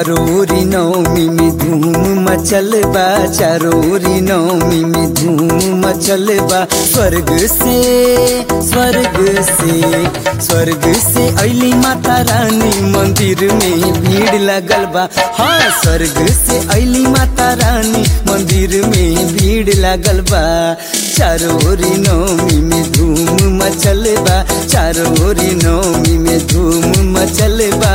चारोरी नौमी में धूम मचल बा चारोरी नौमी में धूम मचल बा स्वर्ग से स्वर्ग से स्वर्ग से अली माता रानी मंदिर में भीड़ लगल बा हाँ स्वर्ग से अली माता रानी मंदिर में भीड़ लगल बा चारोरी नौमी में धूम मचल बा चारोरी नौमी में धूम मचल बा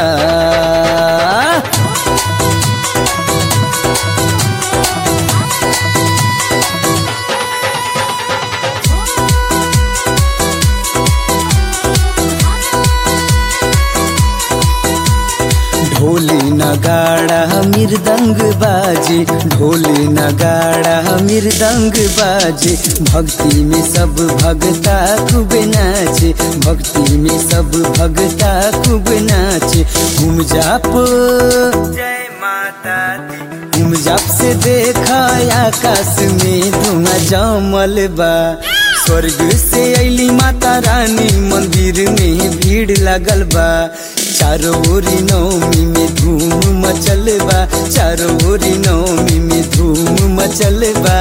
ढोली नगाड़ा मृदंग बाजे ढोली नगाड़ा मृदंग बाजे भक्ति में सब भगता खूब नाचे भक्ति में सब भगता खूब नाचे घूम जाप जय माता दी घूम जाप से देखा आकाश में धुआं जमल बा स्वर्ग से अली माता रानी मंदिर में भीड़ लगल बा चारों ओरी नौमी में धूम मचल बा चारों ओरी नौमी में धूम मचल बा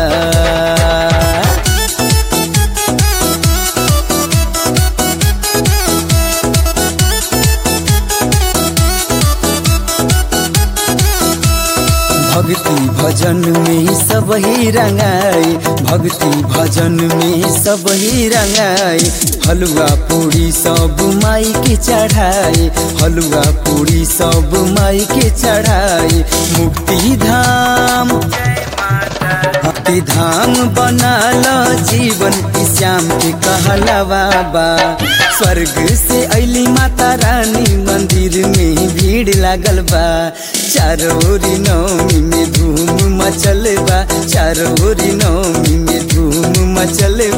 भक्ति भजन में सब ही रंगाई भक्ति भजन में सब ही रंगाई हलवा पूरी सब माई के चढ़ाई हलवा पूरी सब माई के चढ़ाई मुक्ति धाम भक्ति धाम बनाल जीवन की श्याम के कहलवा बा स्वर्ग से अली माता रानी मंदिर में भीड़ लागल बा चारोरी नौमी में धूम मचल बा चारोरी नौमी में धूम मचल